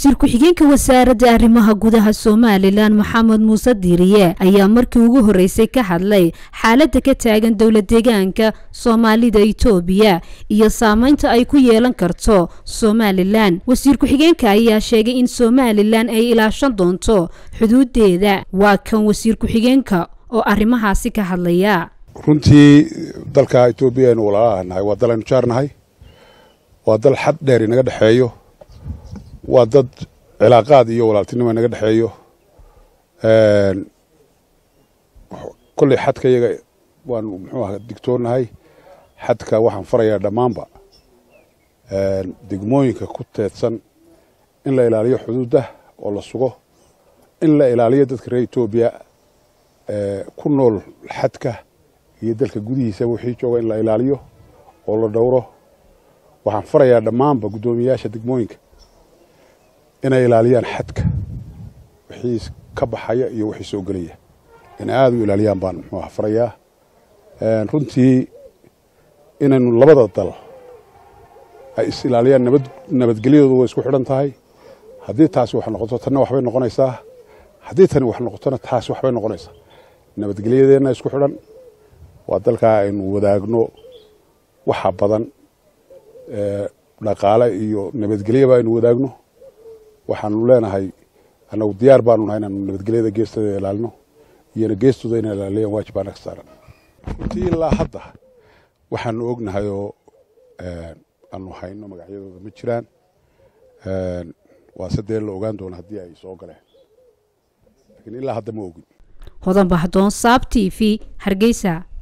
wasiir ku-xigeenka wasaaradda arrimaha gudaha somalilan maxamed muuse diiriye ayaa markii ugu horreysay ka hadlay xaaladda ka taagan dowla deegaanka soomaalida itoobiya iyo saameynta ay ku yeelan karto somalilan wasiir ku-xigeenka ayaa sheegay in somalilan ay ilaashan doonto xuduudeeda waa kan wasiir ku-xigeenka oo arrimahaasi ka hadlaya runtii dalka etoobiya aynu walaalaha nahay waa dal aynu jaarnahay waa dal xad dheer inaga dhexeeyo waa dad cilaaqaad iyo walaaltinimo inaga dhexeeyo kolley xadka iyaga waanu muxuu aha digtoonahay xadka waxaan farayaa dhammaanba degmooyinka ku teedsan in la ilaaliyo xuduudda oo la sugo in la ilaaliyo dadka reer etoobiya ku nool xadka iyo dalka gudihiisa wixii jooga in la ilaaliyo oo la dhowro waxaan farayaa dhammaanba guddoomiyayaasha degmooyinka inay ilaaliyaan xadka wixii ka baxaya iyo wixii soo gelaya inay aada u ilaaliyaan baan muxuu aha farayaa runtii inaynu labada dal ay is ilaaliyaan nabad nabadgelyadoodu way isku xidhan tahay haddii taasi wax noqoto tanna waxbay noqonaysaa haddii tani wax noqotona taasi waxbay noqonaysaa nabadgelyadeenna isku xidhan waa dalkaa aynu wadaagno waxa badan dhaqaale iyo nabadgelyaba aynu wadaagno waxaanu leenahay annagu diyaar baanu nahay inaanu nabadgelyada geestooda ilaalino iyona geestooda inay ilaaliyaan waajib baa naga saaran runtii ilaa hadda waxaanu ognahay oo aanu hayno magacyadooda ma jiraan waa se dee la ogaan doona haddii ay soo galeen laakiin ilaa hadda ma ogin hodan bahdoon saab t v hargeysa